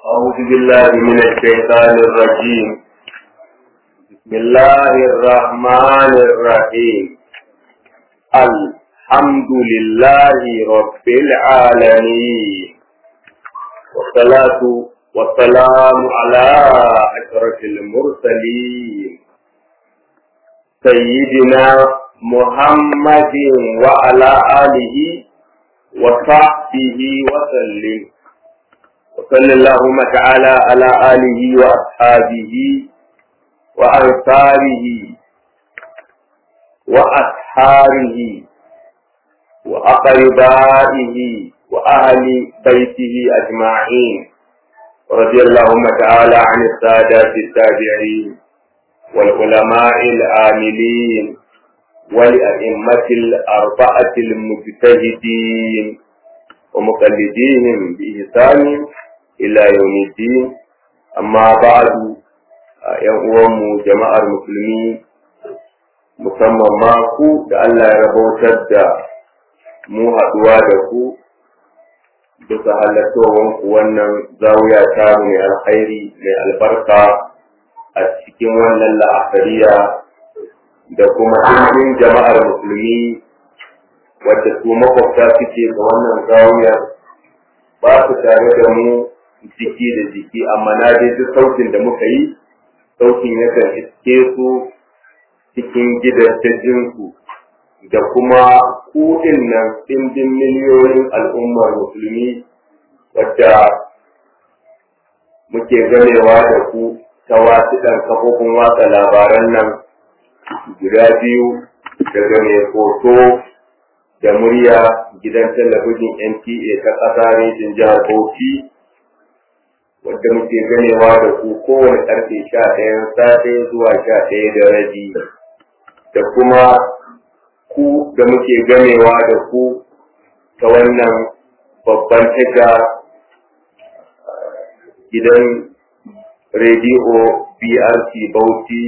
أعوذ بالله من الشيطان الرجيم بسم الله الرحمن الرحيم الحمد لله رب العالمين والصلاة والسلام على أشرف المرسلين سيدنا محمد وعلى آله وصحبه وسلم وصلى اللهم تعالى على آله وأصحابه وأنصاره وأسحاره وأقربائه وأهل بيته أجمعين رضي اللهم تعالى عن السادات التابعين والعلماء العاملين والأئمة الأربعة المجتهدين ومقلديهم بإحسان إلى يوم الدين أما بعد يوم جماعة المسلمين musamman ma ku da Allah ya rabautar da mu haɗuwa da ku bisa halattowar ku wannan zawiya ta mai alkhairi mai albarka a cikin wannan la'akariya da kuma ɗimbin jama'ar musulmi wadda su makwabta suke ga wannan zawiyar ba su tare da mu jiki da jiki amma na dai duk sautin da muka yi sautin yakan iske su cikin gidajensu da kuma kuɗin nan ɗimbin miliyoyin al'ummar musulmi wadda muke ganewa da ku ta wasu ɗan kafofin watsa labaran nan guda biyu daga mai hoto da murya gidan talabijin NTA ta ƙasa rejin jihar Bauchi wadda muke ganewa da ku kowane ƙarfe sha ɗayan safe zuwa sha ɗaya da rabi da kuma ku da muke ganewa da ku ta wannan babban tasha gidan rediyo BRC Bauchi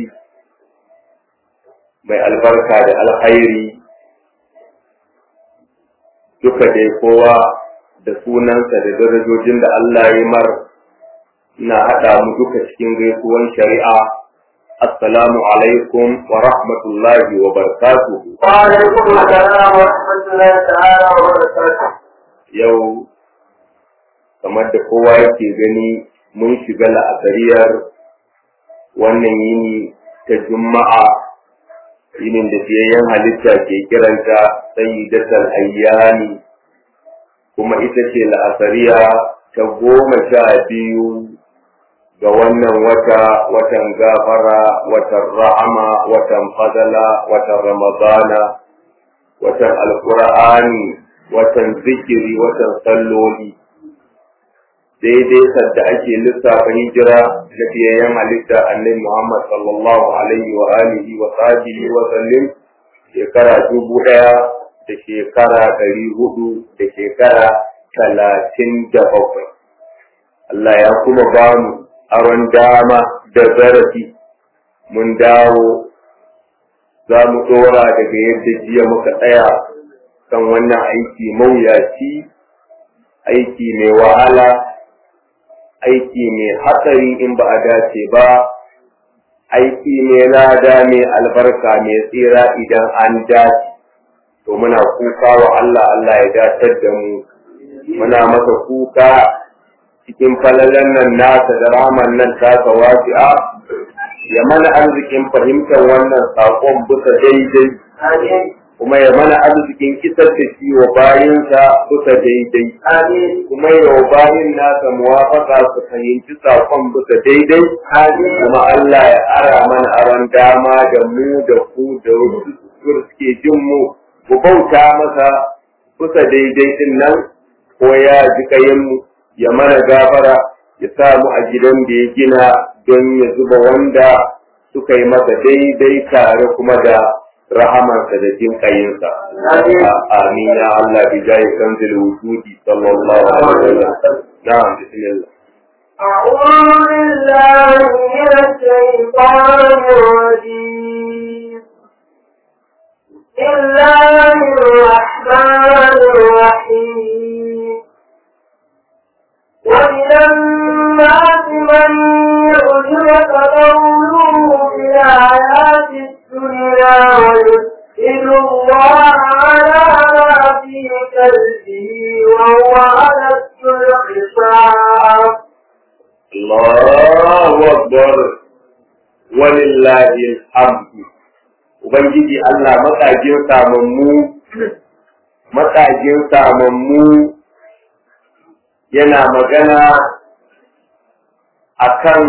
mai albarka da alkhairi duka dai kowa da sunansa da darajojin da Allah ya mar na haɗa mu duka cikin gaisuwan shari'a assalamu alaikum wa rahmatullahi wa barakatuhu wa alaikum assalam wa rahmatullahi ta'ala wa barakatuh yau kamar da kowa yake gani mun shiga la'asariyar wannan yini ta juma'a yinin da fiyayyen halitta ke kiranta sayyidatal ayyani kuma ita ce la'asariya ta goma sha biyu ga wannan wata watan gafara watan rahama watan fadala watan ramadana watan alkur'ani watan zikiri watan salloli daidai sadda ake lissafa hijira na fiyayyen halitta annabi Muhammad sallallahu alaihi wa alihi wa sahbihi wa sallim shekara dubu ɗaya da shekara ɗari hudu da shekara talatin da bakwai. Allah ya kuma ba mu aron dama da zarafi mun dawo za mu ɗora daga yadda jiya muka tsaya kan wannan aiki mawuyaci aiki mai wahala aiki mai hatsari in ba a dace ba aiki mai lada mai albarka mai tsira idan an dace to muna kuka wa Allah Allah ya datar da mu muna masa kuka cikin falalan nan nasa da raman nan tasa wasi'a ya mana arzikin fahimtar wannan saƙon bisa daidai kuma ya mana arzikin isar da shi wa bayinsa bisa daidai. Kuma ya wa bayin nasa muwafaka su fahimci saƙon bisa daidai. Kuma Allah ya ara mana aron dama da mu da ku da wasu suke jin mu ku bauta masa bisa daidai din nan ko ya ji kayan mu ya mana gafara ya sa mu a gidan da ya gina don ya zuba wanda suka yi masa daidai tare kuma da rahamansa da jin kayinsa. Amin ya Allah bi jayi kanzil wujudi sallallahu alaihi wa sallam. Na'am bismillah. أعوذ بالله من الشيطان الرجيم بسم الله الرحمن الرحيم ومن الناس قوله في الحياة الدنيا ويسئل الله على ما في قلبه وهو ألد الخصام الله أكبر ولله الحمد Ubangiji Allah matsajin samammu matsajin samammu yana magana akan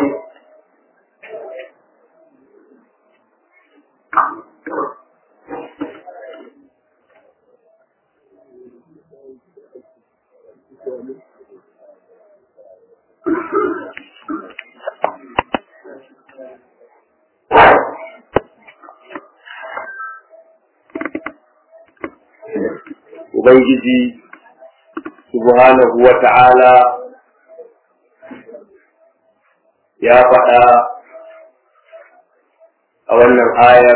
Ubangiji subhanahu wa ta'ala ya faɗa a wannan ayar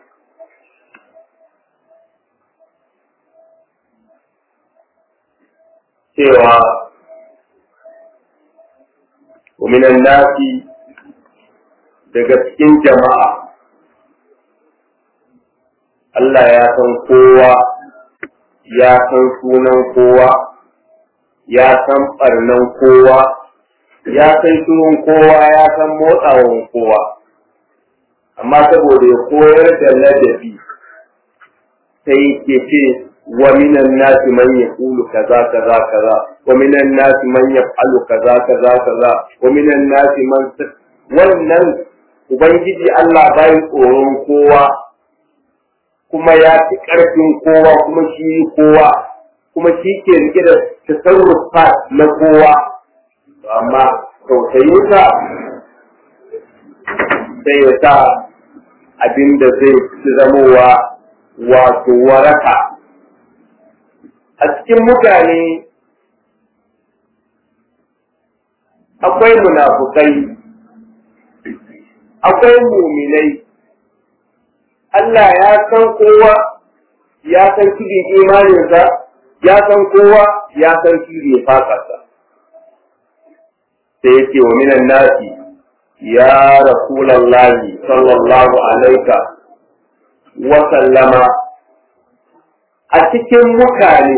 cewa ومن nasi daga cikin jama'a Allah ya san kowa ya san sunan kowa ya san ɓarnan kowa ya san sunan kowa ya san motsawan kowa amma saboda ya koyar da ladabi sai ke ce wa minan nasi man yaqulu kaza kaza kaza wa minan nasi man yaf'alu kaza kaza kaza wa minan nasi man wannan ubangiji Allah bai tsoron kowa kuma ya fi ƙarfin kowa kuma shi kowa kuma shi ke rike da tasarrufa na kowa amma tausayinsa sai ya sa abin da zai fi zamowa wato waraka a cikin mutane akwai munafukai akwai muminai Allah ya san kowa ya san kibin imaninsa ya san kowa ya san kibin fakarsa sai yake wa minan nasi ya rasulallahi sallallahu alaika wa sallama a cikin mutane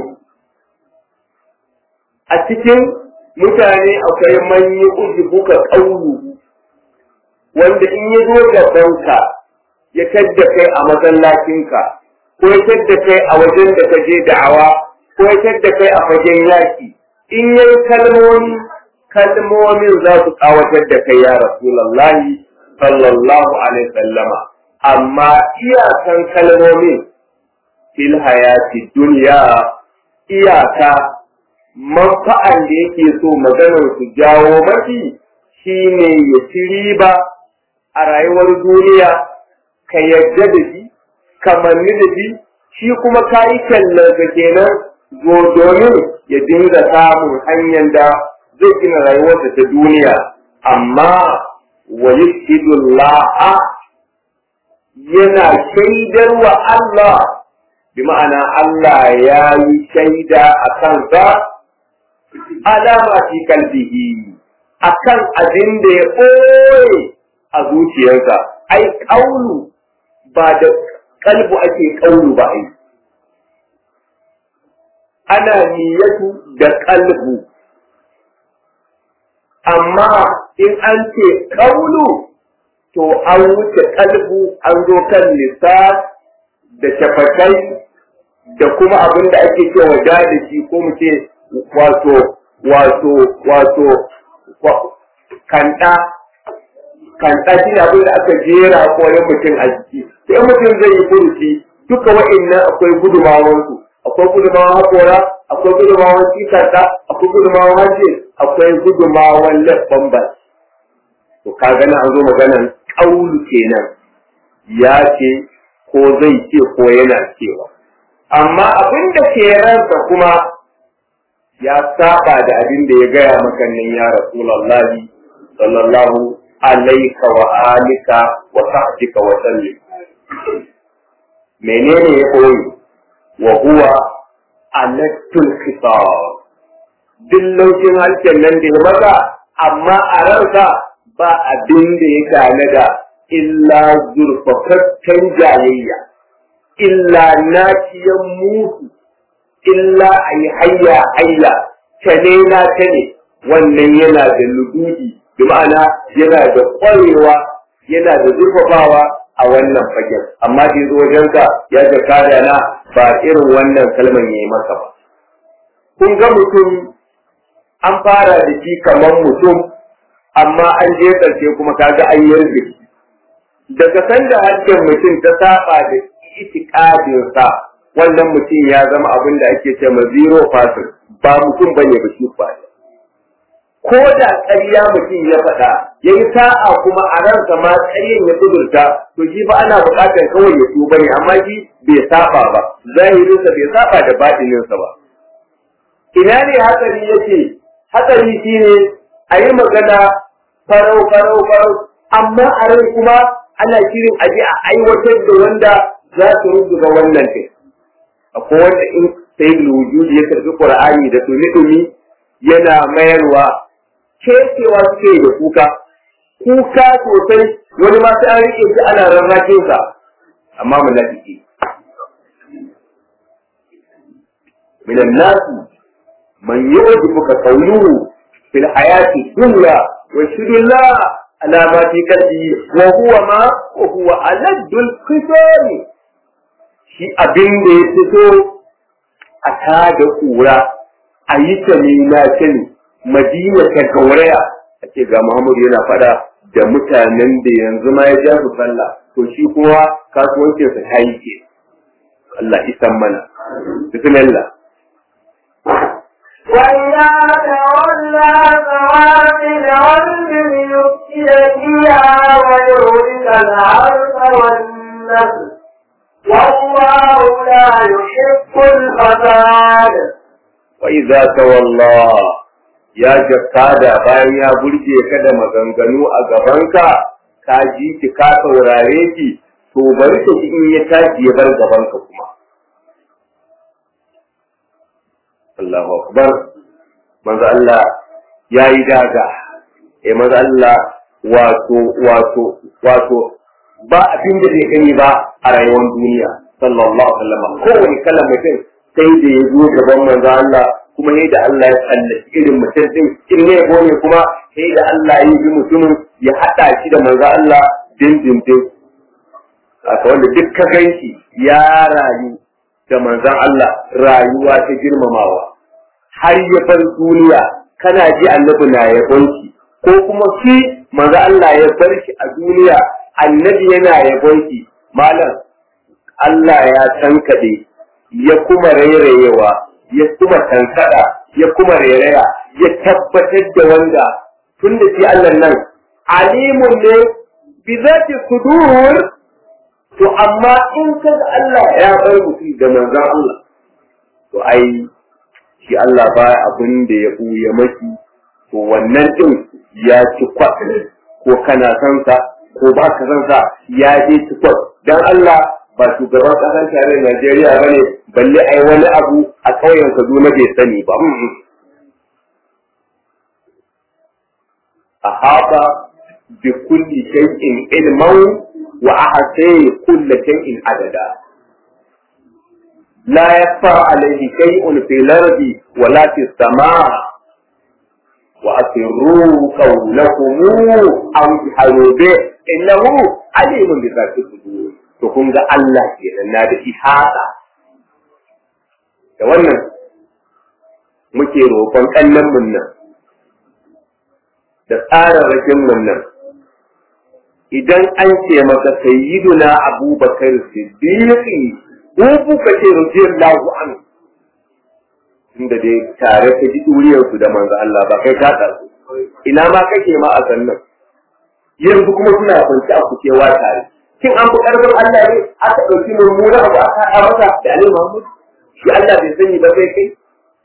a cikin mutane akwai manyi ujibuka ƙaunu wanda in ya zo gabanka ya tadda kai a masallacinka ko ya tadda kai a wajen da ka je da'awa ko ya tadda kai a fagen yaki in yayi kalmomi kalmomin za su kawatar da kai ya rasulullahi sallallahu alaihi sallama amma iyakan kalmomin fil hayati duniya iyaka manfa'an da yake so maganar su jawo mafi shine ya ci riba a rayuwar duniya ka yarda da shi ka manni da shi shi kuma ka yi ka kenan zo domin ya dinga samun hanyar da zai gina rayuwarsa ta duniya amma wa la'a yana shaidar wa Allah bi ma'ana Allah ya yi shaida a kansa alama fi kalbihi akan abin da ya ɓoye a zuciyarsa ai ƙaunu ba da kalbu ake ƙaunu ba ai ana niyyatu da kalbu amma in an ce ƙaunu to an wuce kalbu an zo kan lissa da shafakai da kuma abin da ake cewa da shi ko mu ce wato wato wato kanta kanta shi ne abin da aka jera koyon mutum a jiki sai mutum zai yi furuci duka wa'annan akwai gudumawansu akwai gudumawan haƙora akwai gudumawan cikanta akwai gudumawan hanci akwai gudumawan laffan ba to ka gani an zo maganan ƙaulu kenan ya ce ko zai ce ko yana cewa amma abin da ke ransa kuma ya saba da abin da ya gaya maka nan ya rasulallahi sallallahu alaika wa alika wa sahbika wa sallim menene ya koyi wa huwa alattul khitab duk laushin harshen nan da ya maza amma a ransa ba abin da ya tanada illa zurfafaffen jayayya illa naciyan mutu illa a yi hayya hayya tane na tane wannan yana da lugudi bi ma'ana yana da ƙwarewa yana da zurfafawa a wannan fagen amma da zo wajenka ya ga kada na ba irin wannan kalman yayi maka ba kun ga mutum an fara da shi kamar mutum amma an je ƙarshe kuma kaga an yarda shi daga sanda harshen mutum ta saba da itikadinsa wannan mutum ya zama abin da ake ce ma zero person ba mutum bane ba shi ba ko da ƙarya mutum ya faɗa ya yi sa'a kuma a ransa ma ƙaryan ya kudurta to shi ba ana buƙatar kawai ya tuba ne amma shi bai saba ba zahirinsa bai saba da baɗininsa ba ina ne hatsari yake hatsari shine a yi magana farau farau farau amma a rai kuma ana shirin aje a aiwatar da wanda za su rubuta wannan kai akwai wanda in sai wujudi ya karbi qur'ani da tumi-tumi yana mayarwa kecewa suke da kuka kuka sosai wani ma sai an rike shi ana rarrakin sa amma munafiki min an-nas man yu'jibuka qawluhu fil hayati dunya wa shudillah ala ma fi qalbi wa huwa ma wa huwa aladdul qisami shi abin da ya fito a tada kura a yi ta ne na sani madina ta gauraya a ce ga muhammadu yana fada da mutanen da yanzu ma ya ja su sallah to shi kuma kasuwancinsa ta yi ke Allah isan mana bismillah وإذا تولى فعاد العلم ليفسد فيها ويهلك الحرث والنسل والله لا يحب الفساد وإذا تولى ya jakada bayan ya burge ka da maganganu a gabanka ka ji ki ka saurare ki to bari ka in ya tashi ya bar gabanka kuma Allahu akbar manzo Allah yayi daga eh manzo Allah wato wato wato ba abin da bai gani ba a rayuwar duniya sallallahu alaihi wasallam kowane kalan mutum sai da ya zo gaban manzo Allah kuma sai da Allah ya tsallaci irin mutum din in ne gone kuma sai da Allah ya yi mutumin ya hada shi da manzo Allah dindindin haka wanda duk ka ganshi ya rayu da manzon Allah rayuwa ta girmamawa har ya bar duniya kana ji annabi na yabon shi ko kuma shi manzo Allah ya bar shi a duniya annabi yana yabon shi malam Allah ya tankade ya kuma rairayewa ya kuma tankada ya kuma rairaya ya tabbatar da wanda tun da shi Allah nan alimun ne bi zati sudur to amma in kaga Allah ya bar mutum da manzon Allah to ai shi Allah ba abin da ya buya maki to wannan din ya ci kwat ko kana san sa ko ba ka san sa ya je ci kwat dan Allah ba shugaban kasar tarayyar Najeriya bane balle ai wani abu a ƙauyen Kaduna bai sani ba ahaba bi kulli shay'in ilman wa ahsay kulli shay'in adada لا يخفى عليه شيء في الأرض ولا في السماء وأسروا قولكم أو اجهروا به إنه عليم بذات الصدور تكون الله كده na da ihata da wannan muke roƙon kallon mun nan da tsararrakin mun nan idan an ce maka sayyiduna abubakar siddiqi ko kuka ce radiyallahu an inda dai tare ka ji duriyar su da manzo Allah ba kai ka tsaro ina ma kake ma a sannan yanzu kuma suna kwanci a kucewa tare kin an fi karfin Allah ne aka ɗauki mummuna abu aka haɗa masa da Ali Muhammad shi Allah bai sani ba kai kai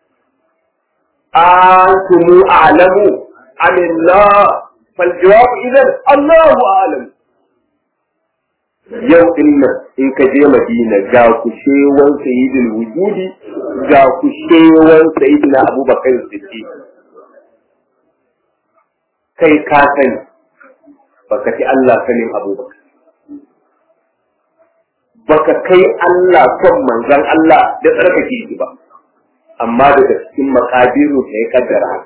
antumu a'lamu amillah fal jawab idan Allahu a'lamu yau din nan in ka je Madina ga kushewan sayyidul wujudi ga kushewan sayyidina Abubakar Siddiq kai ka sani baka ci Allah sanin abubakar baka kai Allah son manzan Allah da tsarkake shi ba amma daga cikin makadiru ta ya kaddara haka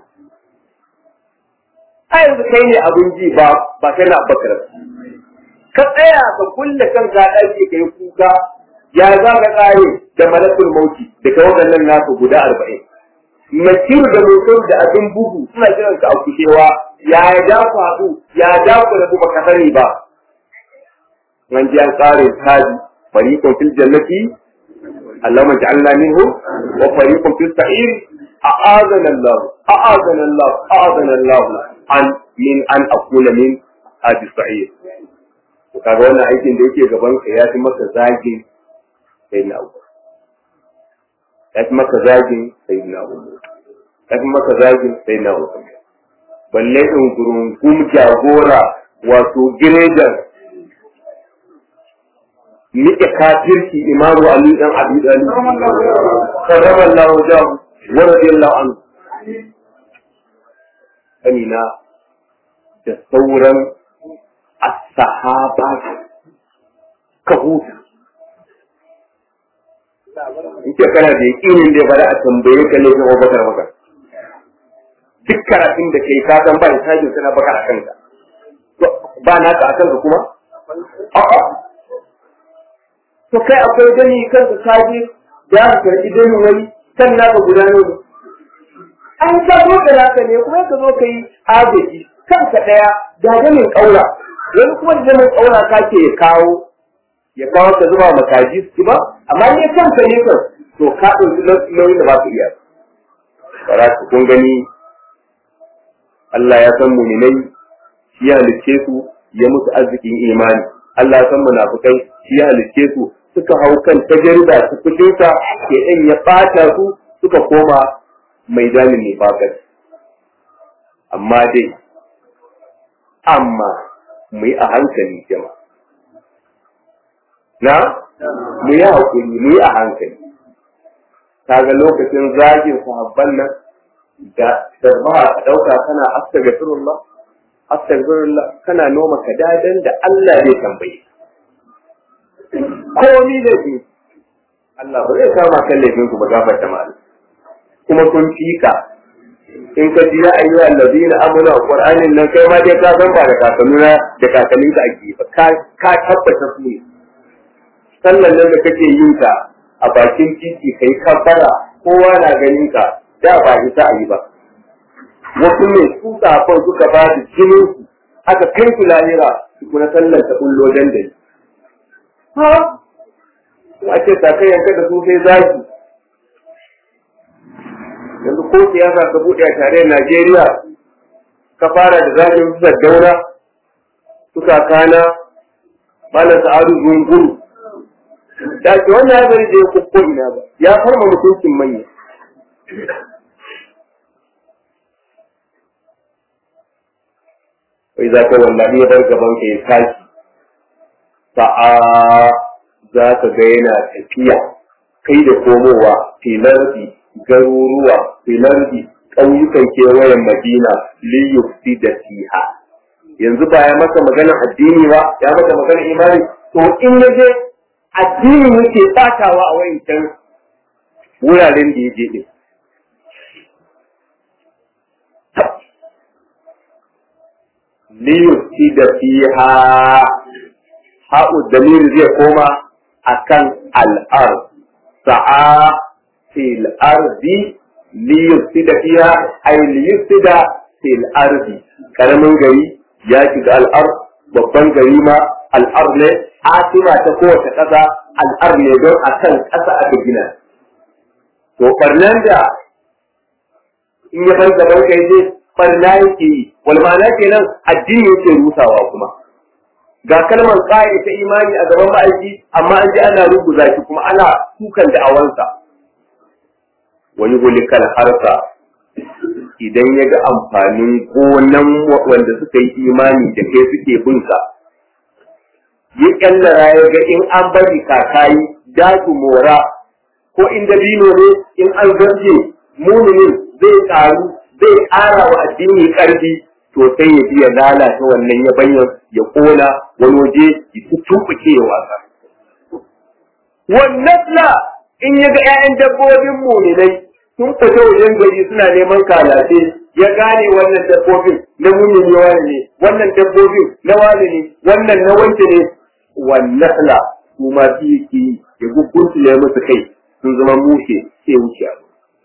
a yanzu kai ne abin ji ba ba kai na bakar ka tsaya ka kulle kan ka ɗaki ka yi kuka ya za ka tsare da malakul mauti da ka waɗannan nasu guda arba'in Makiru da mutum da abin bugu suna jiran ka a kushewa ya ja ku haɗu ya ja ku rabu baka sani ba. Nan ji an tsare taji fariqun fil jannati Allahumma ja'alna minhu wa fariqun fil sa'ir a'adana Allah a'adana Allah a'adana Allah an min an akuna min hadi sa'ir. To kaga wannan aikin da yake gaban ka ya fi maka zagin sai na uku. ya fi maka zagin sai na uku ya fi maka zagin sai na uku balle in gurungum jagora wato girejan nike kafirki imamu ali dan abi dalib karrama Allah wajahu wa radiyallahu anhu amina da sauran as-sahaba ka huta in ce kana da yakinin da ya bada a tambaye ka ne kuma bakar maka duk karatun da kai ka san ba hisabin sana baka a kanka ba na ka a kanka kuma a'a to kai akwai dani kanka ka je da ka karbi dani wani kan naka guda ne an ka zo da naka ne kuma ka zo ka yi agaji kanka daya da ganin kaura wani kuma da ganin kaura ka ke kawo ya kawo ka zuba makaji su ba amma ne kanka ne kan to ka ɗauki nauyin da ba su iya ba ku kun gani Allah ya san muminai shi ya halicce su ya musu arzikin imani Allah ya san munafukai shi ya halicce su suka hau kan tajarda su fushinsa ke ɗan ya ɓata su suka koma mai damin nifakar amma dai amma mu yi a hankali jama'a na mu yi haƙuri mu yi a hankali kaga lokacin zagin sahabban nan da sarbaha ka ɗauka kana astaghfirullah astaghfirullah kana noma ka dadan da Allah zai tambaye komi da shi Allah ba zai kama kan laifin ku ba gafarta ma kuma kun fika in ka ji ya ayyuha allazina amanu alqur'anin nan kai ma dai ka san ba da kakannuna da kakanninka ake ba ka ka tabbata su ne sallan nan da kake yin ta a bakin titi kai kafara kowa na ganin ka da ba ita a yi ba wasu ne su safon suka ba da jinin su aka kai su lahira su kuna sallan ta kullo dandali ha a ce ta kai yanka da su sai zaki yanzu ko siyasa ka buɗe a tarayyar Najeriya ka fara da zakin su daura suka kana malam sa'adu zunguru da ke wannan ya bari da ya ko ina ba ya farma mutuncin manya wai za ka wallahi ya bar gaban ka ya tashi sa'a za ka ga yana tafiya kai da komowa filardi garuruwa filardi ƙauyukan kewayen madina liyufti da siha yanzu ba ya maka magana addini ba ya maka magana imani to in ya je addini yake batawa a wayancan wuraren da ya je din liyuti da fiha ha'u dalil zai koma akan al'ar sa'a fil ardi liyuti da fiha ay liyuti da fil ardi karamin gari ya shiga al'ar babban gari ma al'ar ne atima ta kowace ƙasa al'ar ne don a kan ƙasa aka gina to ɓarnan da in ya bar gaban kai je ɓarna yake yi wal ma'ana kenan addini yake rusawa kuma ga kalmar ƙaya ta imani a gaban ma'aiki amma an ji ana rubuza shi kuma ana kukan da awansa wani gulikal harsa idan ya ga amfanin gonan wanda suka yi imani da kai suke bunsa ya kyallara ya ga in an bari kakayi dasu mora ko in dabino ne in an zarje muminin zai karu zai ƙara wa addini ƙarfi to sai ya biya lalata wannan ya bayyana ya kona wani waje ya tutuɓuke ya wasa wannan la in ya ga 'ya'yan dabbobin muminai sun fita wajen gari suna neman kalace ya gane wannan dabbobin na mumini wani ne wannan dabbobin na wani ne wannan na wance ne wannan la su ma su yake ya gugunsu ya musu kai sun zama mushe sai wuce abu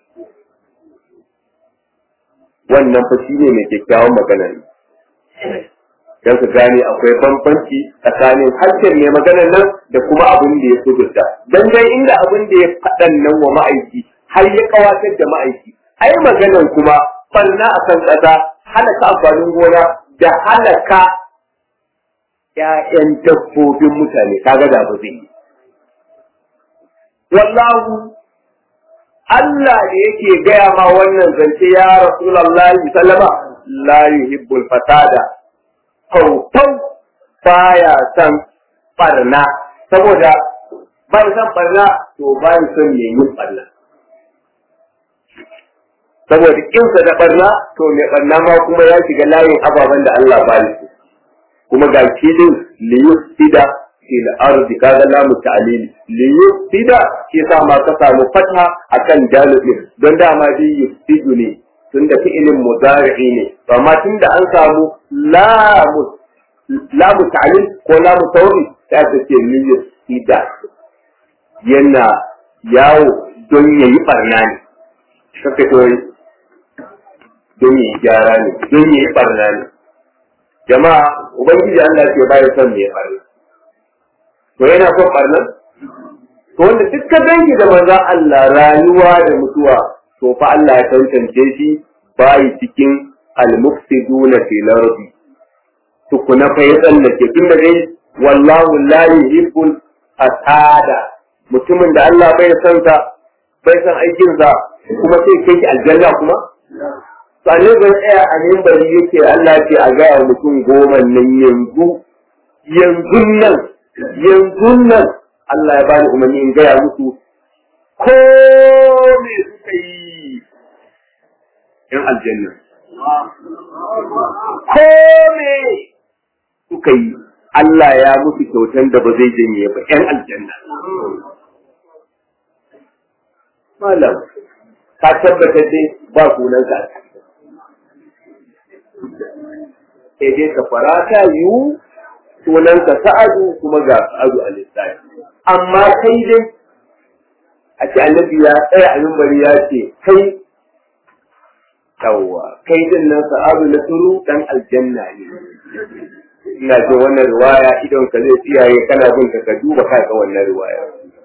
wannan fa shi ne mai kyakkyawan magana ne don su gane akwai bambanci tsakanin harshen mai maganar nan da kuma abin da ya kudurta don dai inda abin da ya faɗan nan wa ma'aiki har ya kawatar da ma'aiki ai maganar kuma barna a kan ƙasa halaka amfanin gona da halaka ‘ya'yan dabbobin mutane kaga da ba zai yi wallahu Allah da yake gaya ma wannan zance ya Rasulullahi sallama la yuhibbul fasada faufau baya son barna saboda bai son barna to bai son me yin barna saboda kinsa da barna to mai barna ma kuma ya shiga layin ababen da Allah ba su kuma ga kidin liyufsida fil ardi kaga lamu ta'lili liyufsida shi yasa ma ka samu fatha akan dalilin don dama dai yufsidu ne tunda fi'ilin mudari'i ne to amma tunda an samu lamu lamu ta'lil ko lamu tawri sai ta ce liyufsida yana yawo don yayi barna ne kake to don yayi gyara ne don yayi barna ne jama'a ubangiji Allah ke bayar son me barna to yana son barna to wanda duk ka dangi da manzon Allah rayuwa da mutuwa to fa Allah ya tantance shi bayi cikin al-mufsiduna fil ardi tukuna fa ya tsallake tun da dai wallahu la yuhibbul fasada mutumin da Allah bai san sa bai san aikin sa kuma sai kai ki aljanna kuma sannan ban tsaya a mimbari yake Allah ce a gaya mutum goma nan yanzu yanzu nan yanzu nan Allah ya bani umarni in gaya musu ko me suka yi yan aljanna ko me suka yi Allah ya musu kyautan da ba zai janye ba yan aljanna malam ka tabbatar dai ba sunan ka sai dai ka fara ta yiwu sunanka sa'adu kuma ga sa'adu a lissafi amma kai dai a ce annabi ya tsaya a mimbari ya ce kai yawwa kai din nan sa'adu na turu dan aljanna ne ina ce wannan riwaya idan ka zai tsiyaye kana bin ka ka duba ka ga wannan riwaya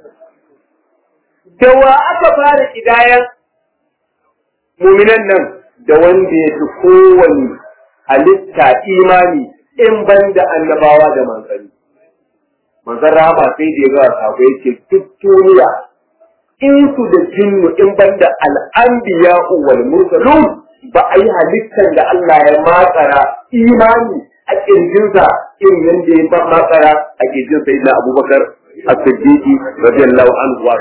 da wa aka fara kidayan muminan nan da wanda ya fi kowane halitta imani in ban da annabawa da manzanni. Manzan rama sai da ya ga sako yake duk duniya in su da jinnu in ban da al'anbiya wal mursalun ba a yi halittar da Allah ya matsara imani a kirjinsa irin yadda ya ba matsara a kirjin sai na abubakar a siddiqi radiyallahu anhu wa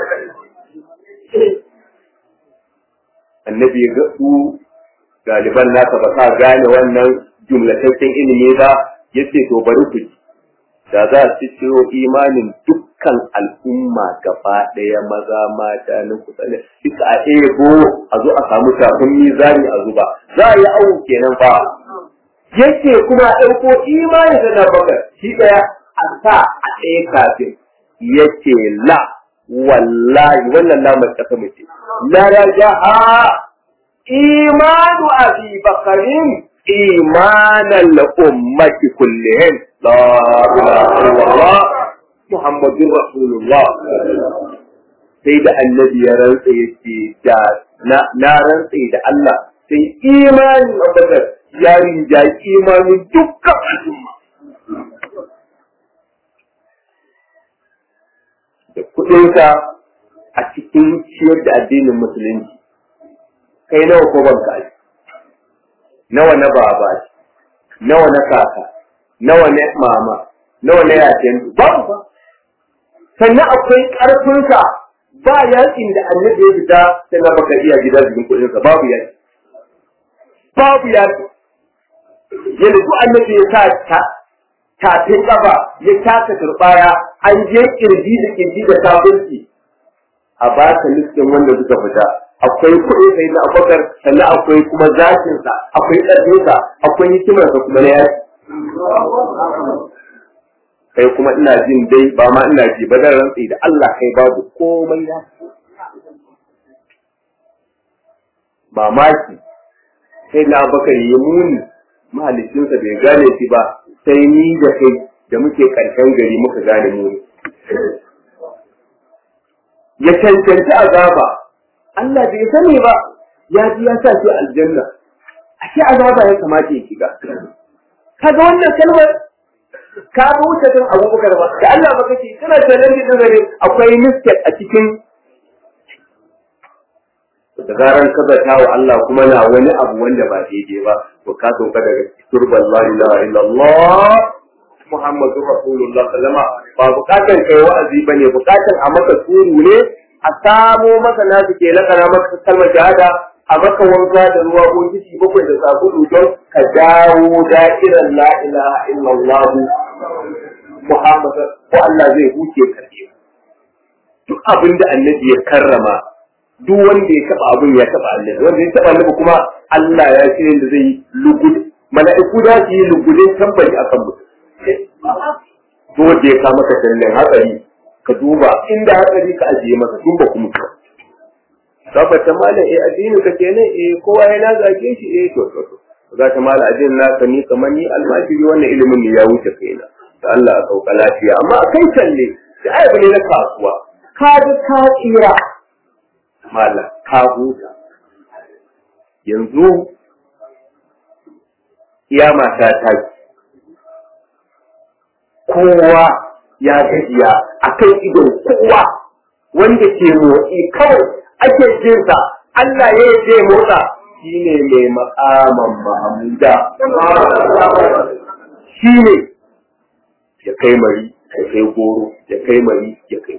annabi ya ga su galiban nasa ba sa gane wannan jumlataccen ilimi ba ya ce to bari ku da za su ciro imanin dukkan al'umma gaba ɗaya maza mata na kusa ne duka a ebo a zo a samu tafin mizani a zuba za a yi awu kenan fa yake kuma ɗauko imanin da na bakar shi ɗaya a sa a ɗaya kafin yake la wallahi wannan lamar ƙasa mace la rajaha إيمان أبي بكر إيمان الأمة كلهم لا إله إلا الله محمد رسول الله sai da annabi ya rantsa ya ce da na rantsa da Allah sai imanin abubakar ya rinja imanin dukkan al'umma da kuɗinka a cikin ciyar da addinin musulunci kai nawa ko ban kaji nawa na baba nawa na kaka nawa na mama nawa na yakin babu ba sannan akwai karfinka ba yakin da annabi ya fita sai na baka iya gida jikin kuɗin sa babu yaki babu yaki yadda duk annabi ya sa ta tafin kafa ya taka turbaya an je kirji da kirji da kafirci a baka listin wanda suka fita akwai kuɗin sai na abubakar sannan akwai kuma zakinsa akwai ƙarfinsa akwai hikimarsa kuma na yaki kai kuma ina jin dai ba ma ina ji ba zan rantsi da Allah kai babu komai ya mamaki sai na abubakar ya muni mahalicinsa bai gane shi ba sai ni da kai da muke ƙarshen gari muka gane muni ya cancanci azaba Allah bai sani ba ya ji ya sa shi aljanna ashe azaba ya kamata ya shiga kaga wannan kalmar ka ga wuce kan abubakar ba da Allah ba kace kana challenge din gare akwai mistake a cikin da zaran ka zata wa Allah kuma na wani abu wanda ba daidai ba to ka sauka daga turban la ilaha illallah Muhammadu Rasulullah sallama ba bukatan kai wa'azi bane bukatan a maka suru ne a samo maka nasu ke lakana maka kalmar shahada a maka wanka da ruwa ko kici bakwai da sabulu don ka dawo da'irar la ilaha illallah Muhammad ko Allah zai huce karfe duk abin da annabi ya karrama duk wanda ya taba abin ya taba annabi wanda ya taba annabi kuma Allah ya ce da zai lugud mala'iku da su yi lugudin tambayi akan mutum dole ya ka maka dalilin hatsari ka duba inda hatsari ka ajiye masa tun ba kuma tabbata mala eh addini ka kenan eh kowa ya na zage shi eh to to to ga ta mala addini na ka ni kamar ni almajiri wannan ilimin ne ya wuce kaina da Allah a sauka lafiya amma kai kalle da ai bane na kasuwa ka ga ka tsira mala ka huta yanzu kiyama ta taki kowa ya gajiya a kan idon kowa wanda ke motsi kawai ake jinsa Allah ya yi motsa shi ne mai makaman Mahamuda. Shi ne ya kai mari, ya kai goro, ya kai mari, ya kai.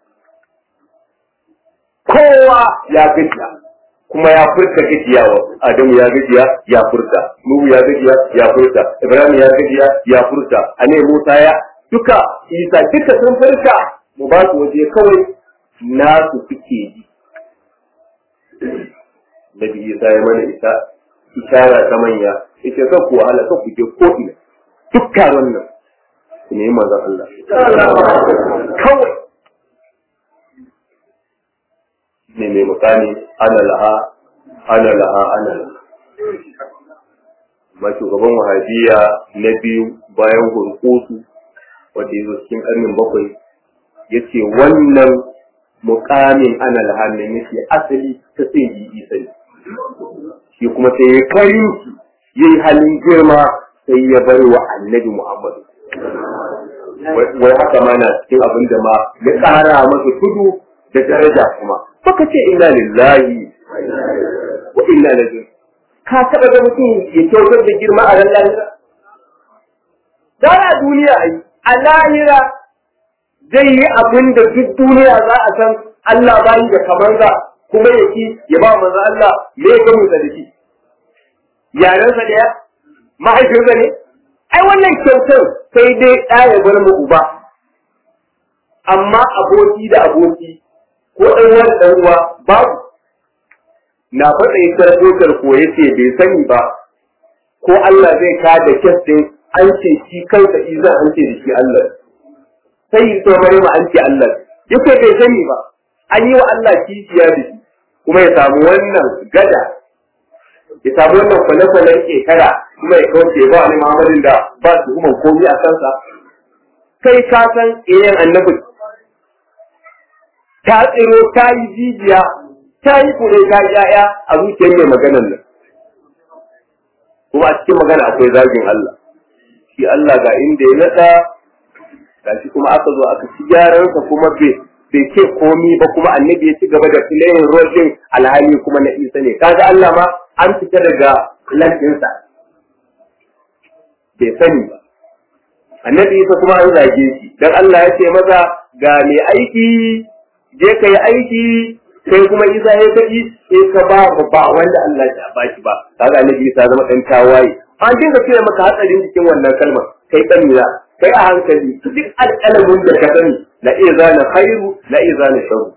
Kowa ya gajiya, kuma ya furta gajiyawa. Adamu ya gajiya, ya furta. Nuhu ya gajiya, ya furta. Ibrahim ya gajiya, ya furta. Ane Musa ya duka Isa duka sun furta. Mu ba su waje kawai nasu suke ji. Nabi Isa ya mana isa ishara ta manya ita ka ku wahala ka ku je ko ina duk taron nan ku ne manzon Allah kawai ne mai mukami ana laha ana laha ana laha amma shugaban wahabiya na biyu bayan hurkusu wanda ya zo cikin ƙarnin bakwai ya ce wannan mukamin ana lahannin yake asali ta sai yi isa ne shi kuma sai ya karin ya yi halin girma sai ya bar wa annabi muhammadu wai haka ma na cikin abin da ma ya ƙara masa tudu da daraja kuma baka ce inna lillahi wa inna ilaihi ka taɓa ga mutum ya kyautar da girma a ran lahira da duniya ai a lahira zai yi abin da duk duniya za a san Allah ba da kamar za kuma ya ki ya ba manzo Allah me ya gamu da shi yarensa da ya mahaifinsa ne ai wannan kyautar sai dai ɗa ya bar mu uba amma aboki da aboki ko ɗan uwa da ɗan uwa babu na faɗa yi sarkotar ko ya ce bai sani ba ko Allah zai ka da kyas ɗin an ce shi kansa iza an ce da shi Allah sai yi tsohon ma an ce Allah yake bai sani ba an yi wa Allah kishiya da shi kuma ya samu wannan gada ya samu wannan kwale-kwalen shekara kuma ya kawace ba wani Muhammadin da ba su kuma komi a kansa kai ka san iyayen annabi ta tsiro ta yi jijiya ta yi kure ta yi ya'ya a zuciyar mai maganan nan kuma a cikin magana akwai zagin Allah shi Allah ga inda ya nada gashi kuma aka zo aka ci gyaransa kuma bai bai ce komi ba kuma annabi ya ci gaba da filayin rojin alhali kuma na isa ne kaga Allah ma an fita daga lantinsa bai sani ba annabi isa kuma an zage shi dan Allah ya ce maza ga mai aiki je ka yi aiki sai kuma isa ya kaji sai ka ba ba wanda Allah ya ba shi ba kaga annabi isa zama dan tawaye an dinga cewa maka hatsarin cikin wannan kalmar kai kanina kai a hankali duk alƙalamin da ka sani la iya zana khairu la iya zana sharru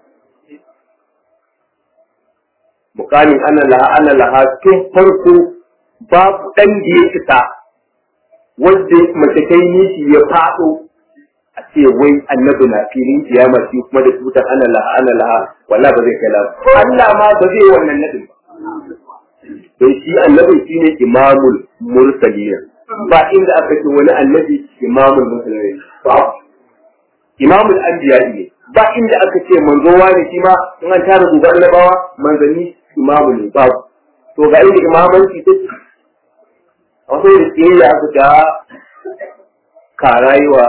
mukamin ana laha ana laha tun farko babu dan da ya fita wanda mace kai nishi ya faɗo a ce wai annabi na filin kiyama shi kuma da tutar ana laha ana laha wallahi ba zai kai la Allah ma ba zai wannan nadin ba don shi annabi shine imamul mursalin ba inda aka ce wani annabi imamul mursalin ba imamul anbiya ne ba inda aka ce manzo wani shi ma in an tara gobe annabawa manzanni imamu ne ba to ga inda imamanci take a wasu da tsiyayya aka ta karayuwa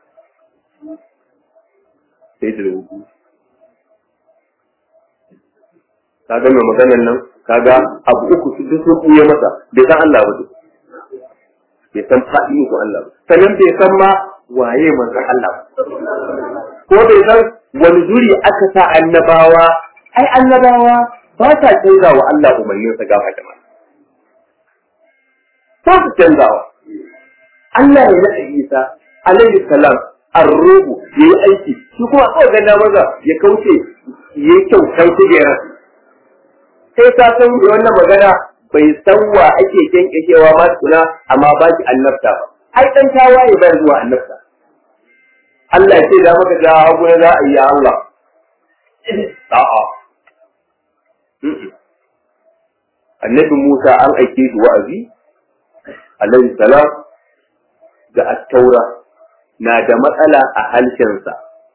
sai da rubu kaga mai maganan nan kaga abu uku su duk sun ɓuye masa bai san Allah ba duk bai san faɗi ko Allah ba sannan bai san ma waye manzon Allah ba ko bai san wani zuri aka sa annabawa ai annabawa ba ta canza wa Allah umarnin sa gaba da mana ba su canzawa Allah ya naɗa Isa alaihi salam arruhu yayi aiki shi kuma kawai ganna maza ya kauce yayi kyautar kujerar sai ka san wannan magana bai san wa ake kenkeshewa ma tuna amma ba shi annabta ba ai dan tawaye bai zuwa annabta Allah ya ce da maka da hagu za a yi Allah a'a annabi Musa an aike shi wa'azi alaihi salam da at-taura na da matsala a halshensa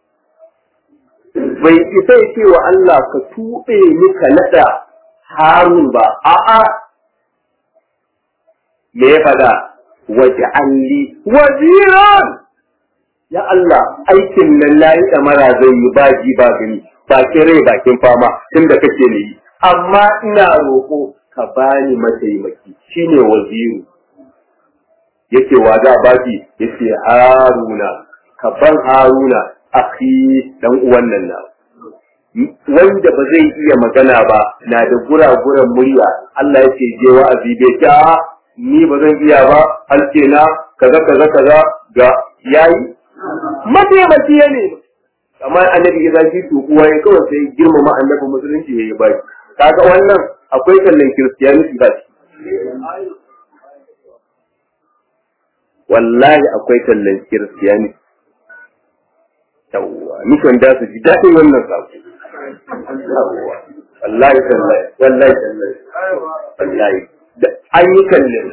bai isa ya ce wa Allah ka tuɓe ni ka naɗa Harun ba, a'a, me ya fada waje alli waziran ya Allah aikin nan layi ɗamara zai yi baji ba gani bakin rai bakin fama tun da kake ne yi amma ina roƙo ka bani mataimaki shine waziru yake wa za baki yace haruna ka ban haruna akhi dan uwan nan na wanda ba zai iya magana ba na da guraguran murya Allah ya ce je wa'azi bai ta ni ba zan iya ba halke na kaza kaza kaza ga yayi mataimaki ya ne kamar annabi ya zaki to kuwa ya kawai sai girmama annabi musulunci ya yi bai kaga wannan akwai kallon kiristiyaniti ba shi wallahi akwai kallon kiristiyaniti yawwa mission da su ji daɗin wannan sako wallahi tallahi wallahi tallahi wallahi da an yi kallon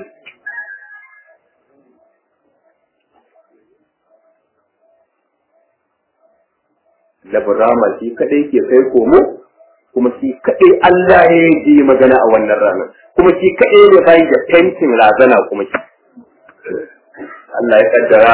labarama shi kadai ke kai komo kuma shi kadai Allah ya yi magana a wannan ranar kuma shi kadai ne bai da fentin razana kuma shi Allah ya kaddara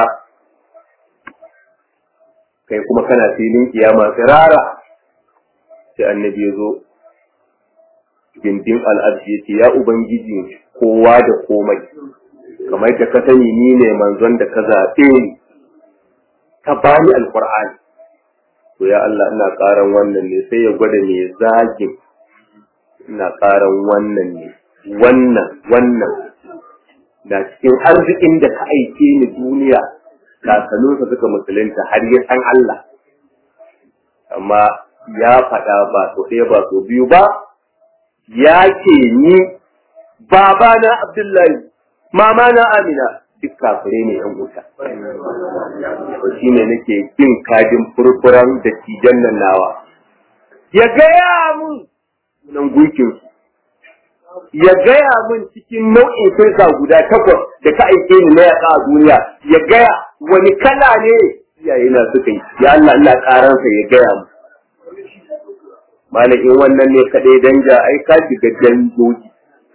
kai kuma kana filin kiyama tsirara sai annabi ya zo gindin al'arshi ya ce ya ubangiji kowa da komai kamar da ka sani ni ne manzon da ka zaɓe ni ka bani alƙur'ani to ya Allah ina ƙaran wannan ne sai ya gwada me zagin ina ƙaran wannan ne wannan wannan da cikin arzikin da ka aike ni duniya kakanninsa suka musulunta har ya san Allah amma ya faɗa ba so ɗaya ba so biyu ba ya ce ni babana Abdullahi mama na Amina duk kafire ne yan wuta to shine nake jin kajin furfuran da tijan nan nawa ya gaya mun nan gunkin ya gaya mun cikin nau'in firka guda takwas da ka aike ni na yaƙa a duniya ya gaya wani kala ne iyaye na suka yi ya Allah Allah karansa ya gaya mu malakin wannan ne kaɗai danja ai ka shiga dangoji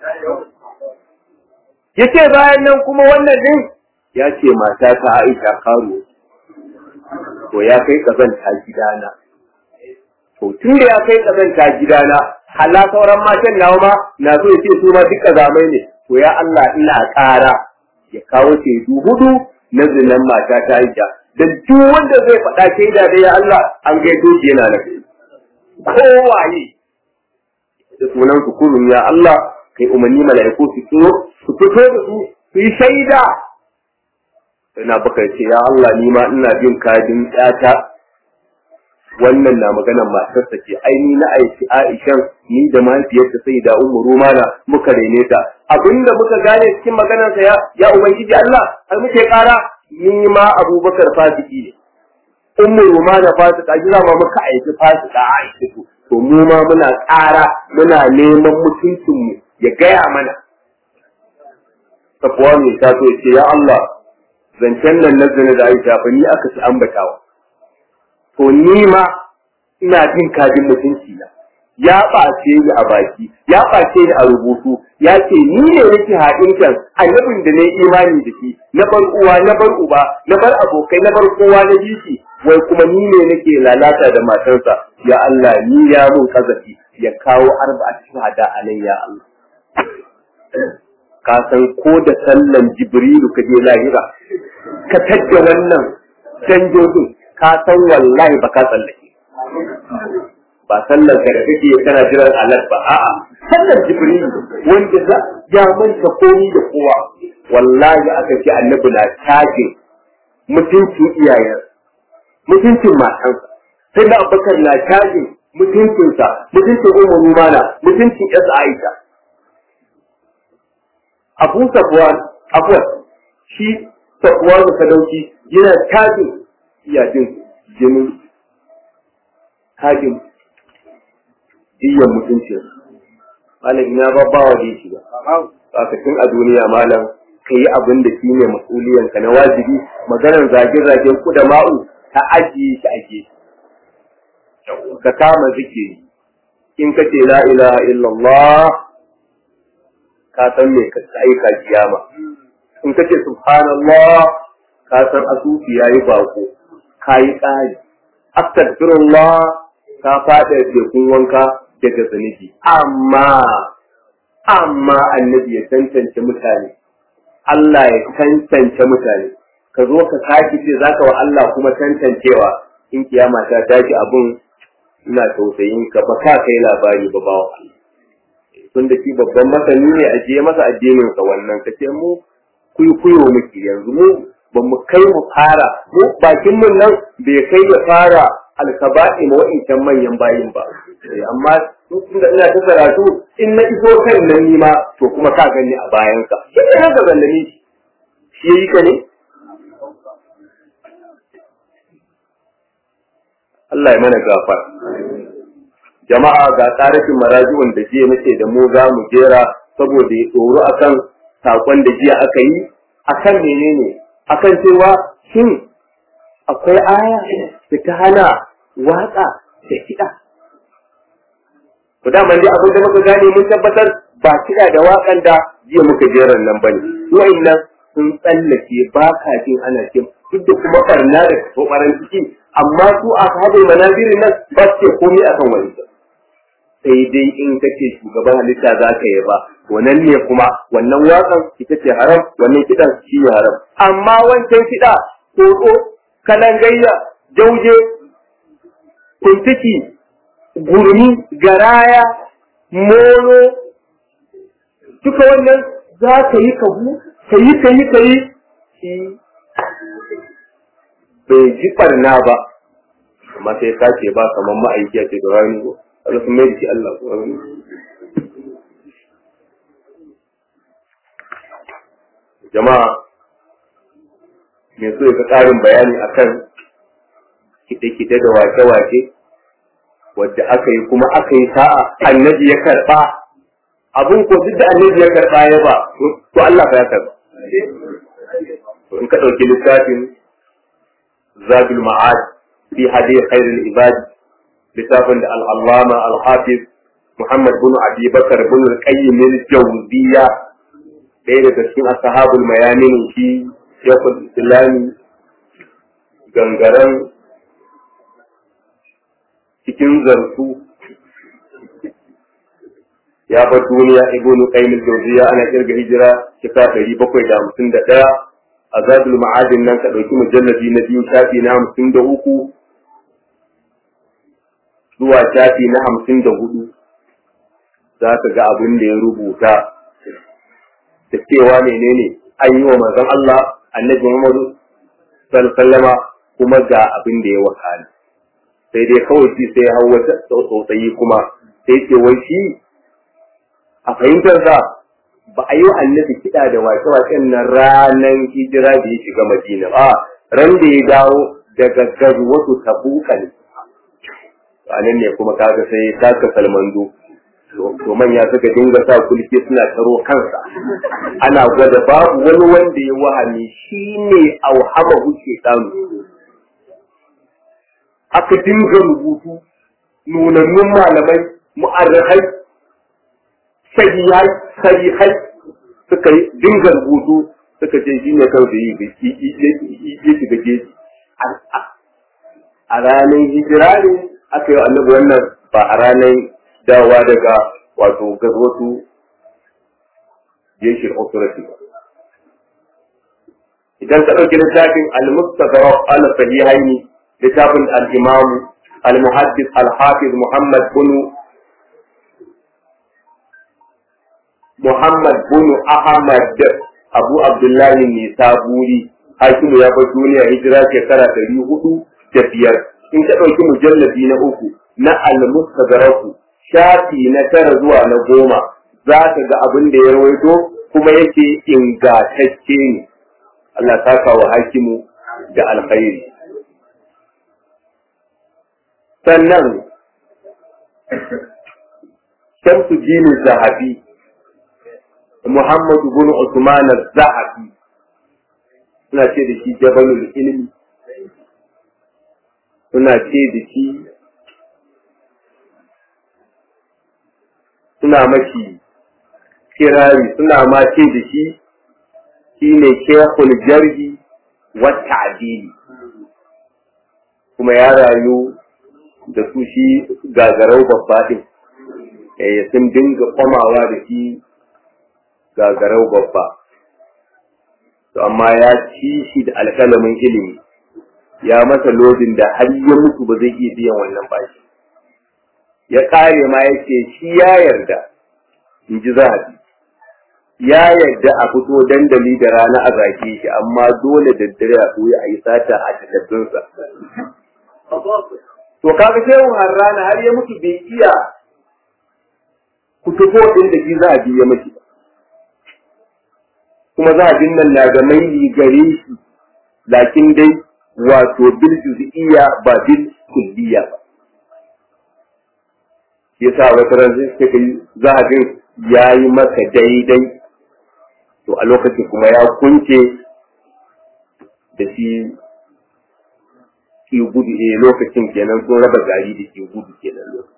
yace bayan nan kuma wannan din ya ce mata ta Aisha karo to ya kai kazanta gidana to tun da ya kai kazanta gidana hala sauran matan nawa ma na so ya ce su ma duka zamai ne to ya Allah ina ƙara ya kawo shaidu hudu na zinan mata ta Aisha da duk wanda zai faɗa shaida da ya Allah an gaito shi yana nan kowaye da sunan su kurun ya Allah kai umarni mala'iku su tsoro su fito da su su yi shaida ina baka ce ya Allah ni ma ina jin kadin ƴata wannan na maganar matarsa ce ai ni na aiki Aishan ni da mahaifiyarta sai da Ummu Rumana muka rene ta abinda muka gane cikin maganarsa ya ya ubangiji Allah har muke kara ni ma Abubakar fasiki ne Ummu Rumana fasika jira ma muka aiki fasika Aisha to to mu ma muna kara muna neman mutuncinmu ya gaya mana Safuwa mai ta so ce ya Allah zancen nan na zina da Aisha fa ni aka ci ambatawa to ni ma ina jin kajin mutunci na ya ɓace ni a baki ya ɓace ni a rubutu ya ce ni ne nake haɗin kan annabin da na yi imani da shi na bar uwa na bar uba na bar abokai na bar kowa na jiki wai kuma ni ne nake lalata da matarsa ya Allah ni ya mun kazafi ya kawo arba'a shahada a nan ya Allah ka san ko da sallan jibrilu ka je lahira ka tadda wannan canjojin ka san wallahi ba ka tsallake ba sallar ka da kake kana jiran alat ba a'a sallar jibril wanda za ya manta komi da kowa wallahi aka ce annabi na tage mutuncin iyayen mutuncin matansa sai da abubakar na tage mutuncinsa mutuncin umar rumana mutuncin yasa aisha abu safwan afwan shi safwan da sadauki yana tage iyajin jinin hajin diyan mutuncin malam ina ba ba wa shi ba kafin a duniya malam ka yi abin da shi ne mas'uliyan ka na wajibi maganar zage-zagen ku da ma'u ta ajiye shi ake ka kama zikiri in ka ce la ilaha illallah ka san me ka aika kiyama in ka ce subhanallah ka san asufi yayi bako ka yi ƙari astaghfirullah ka faɗa tekun wanka daga zunubi amma amma annabi ya tantance mutane Allah ya tantance mutane ka zo ka sake ce zaka wa Allah kuma tantancewa in kiyama ta tashi abun ina tausayin ka ba ka kai labari ba bawa Allah tun da shi babban masani ne a je masa addinin sa wannan ka ce mu kuyo kuyo muke yanzu mu ba mu kai mu fara mu bakin mun nan bai kai ya fara alkaba'i ma wa'incan manyan bayin ba amma tun da ina ta karatu in na iso kan nan ni ma to kuma ka gani a bayan ka shi ne haka zallami shi yayi ka ne Allah ya mana gafar jama'a ga tarihin maraji'un da jiya nace da mu za mu jera saboda ya tsoro akan sakon da jiya aka yi akan menene akan cewa shin akwai aya da ta hana waka da kiɗa. Ku da dai abin da muka gane mun tabbatar ba kiɗa da waƙan da jiya muka jeran nan bane. Wa'annan sun tsallake ba ka jin ana jin duk da kuma barna da kokarin ciki amma su a sahabul manazirin nan ba su ce komai akan wani sai dai in kace shugaban halitta za ka yi ba wannan ne kuma wannan waƙan ita ce haram wannan kiɗan shi ne haram amma wancan kiɗa ko kalangayya jauje kuntiki gurmi garaya molo duka wannan za ka yi kahu ka yi ka yi ka yi shi bai ji barna ba amma sai ka ce ba kamar ma'aiki a ce da rani ko a rufin mai jiki Allah ko rani jama'a me so ya ƙarin bayani akan kide-kide da wake-wake wadda aka yi kuma aka yi sa'a annabi ya karɓa abin ko duk da annabi ya karɓa ya ba to Allah ya karɓa in ka ɗauki littafin zabil ma'ad fi hadi khairul ibad littafin da al-allama al-hafiz Muhammad bin Abi Bakar bin al-Qayyim al-Jawziyya ɗaya daga cikin ashabul mayamin shi Sheikhul Islami gangaren cikin zartu ya bar duniya ibnu qayyim al-jawziya ana kirga hijira shekara ɗari bakwai da hamsin da ɗaya azabul ma'adin nan ka ɗauki mujalladi na biyu shafi na hamsin da uku zuwa shafi na hamsin da hudu za ka ga abin da ya rubuta da cewa menene an yi wa manzon Allah annabi Muhammadu sallama kuma ga abin da ya wakana sai dai kawai shi sai hau wata tsautsayi kuma sai ce wai shi a fahimtar sa ba a yi wa annabi kiɗa da wake-waken na ranar hijira da ya shiga madina ba ran da ya dawo daga gazuwatu tabuka ne a nan ne kuma kaga sai ya taka salmando to manya suka dinga sa kulki suna taro kansa ana gwada babu wani wanda ya wahami shi ne auhama huce ɗanu aka dinga rubutu nunannun malamai mu'arrahai sahihai sahihai suka yi dinga rubutu suka ce shi ne kawai da yi ya shiga jeji a ranar hijira ne aka yi annabi wannan ba a ranar dawa daga wato gazwatu jeshin authority ba idan ka ɗauki littafin al-mustadrak al-sahihaini littafin al-imamu al-muhaddis al-hafiz muhammad bin muhammad bin ahmad abu abdullahi ne saburi hakimu ya bar duniya hijira shekara ɗari hudu da biyar in ka ɗauki mujallabi na uku na al-mustadraku shafi na tara zuwa na goma za ka ga abin da ya rawaito kuma yake ingantacce ne Allah saka wa hakimu da alkhairi sannan shamsu jini zahabi Muhammadu bin Usman zahabi suna ce da shi jabalul ilmi suna ce da shi suna mashi kirari suna ma ce da shi shi ne shekul jarhi wata adili kuma ya rayu da su shi gagarau babba ɗin sun dinga kwamawa da shi gagarau babba to amma ya ci shi da alƙalamin ilimi ya masa lodin da har ya mutu ba zai iya biyan wannan bashi ya ƙare ma ya ce shi ya yarda in ji zahabi ya yarda a fito dandali da rana a zage shi amma dole da dare a koyi a yi sata a takardunsa to kaga shehu harrana har ya mutu bai iya kutufo ɗin da shi zahabi ya miki kuma zahabin nan na ga maili gare shi lakin dai wato bil juz'iyya ba bil kulliyya ba yasa wata ran sai suka yi zahabin ya yi maka daidai to a lokacin kuma ya kunce da shi ki gudu eh lokacin kenan sun raba gari da ki gudu kenan lokacin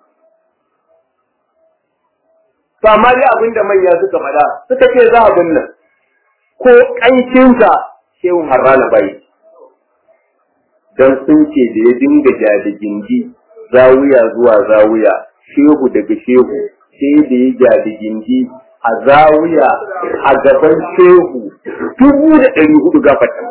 to amma dai abin da manya suka faɗa suka ce zahabin nan ko ƙancinsa shehun harrana bai don sun ce da ya dinga jadigindi zawuya zuwa zawuya shehu daga shehu sai da ya jadigindi a zawuya a gaban shehu dubu da ɗari hudu gafata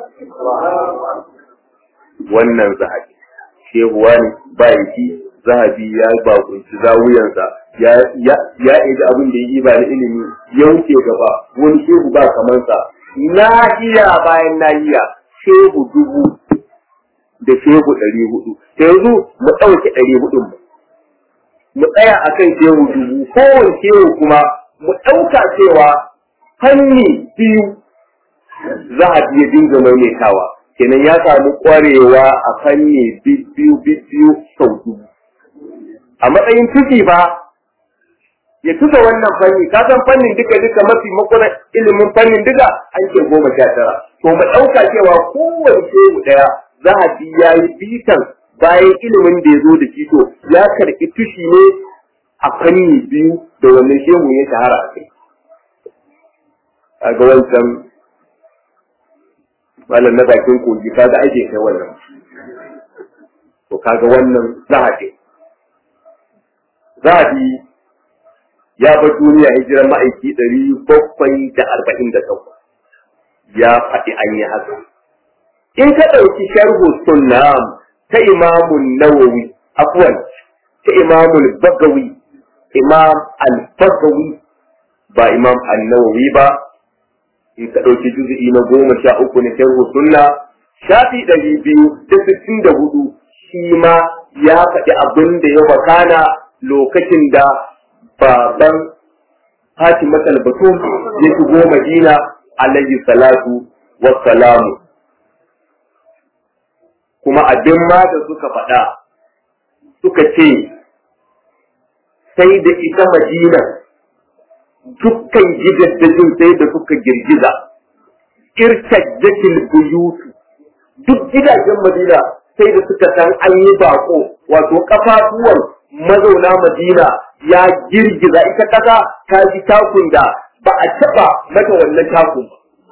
wannan zahabi shehu wani bayaki zahabi ya bakunci zawuyansa ya ya ya abin da ya yi ba na ilimi ya wuce gaba wani shehu ba kamansa nahiya bayan nahiya shehu dubu da shehu ɗari hudu ta yanzu mu ɗauke ɗari hudun mu mu tsaya a kan shehu dubu kowane shehu kuma mu ɗauka cewa fanni biyu za a iya dinga maimaitawa kenan ya samu ƙwarewa a fanni biyu biyu sau dubu a matsayin tuki ba ya tuka wannan fanni ka san fannin duka duka mafi makona ilimin fannin duka an ce goma sha tara to mu ɗauka cewa kowane shehu ɗaya za a bi ya yi bitan bayan ilimin da ya zo da shi to ya karɓi tushi ne a fanni biyu da wannan shehu ya shahara a kai kaga wancan malam na bakin kogi kaga ake kai wannan to kaga wannan zahabi zahabi ya bar duniya hijirar ma'aiki ɗari bakwai da arba'in da takwas ya faɗi an yi haka in ka ɗauki sharhu sunnam ta imamun nawawi afwan ta imamul bagawi imam al-bagawi ba imam an-nawawi ba in ka ɗauki juzu'i na goma sha uku na sharhu sunna shafi ɗari biyu da sittin da hudu shi ma ya faɗi abin da ya wakana lokacin da baban Fatima Batum ya shigo Madina alayhi salatu wassalamu kuma abin ma da suka faɗa suka ce sai da ita Madina dukkan gidaddajin sai da suka girgiza irtajjatil buyutu duk gidajen Madina sai da suka san an yi bako wato kafafuwan mazauna Madina ya girgiza ita kasa ta ji takun da ba a taba mata wannan takun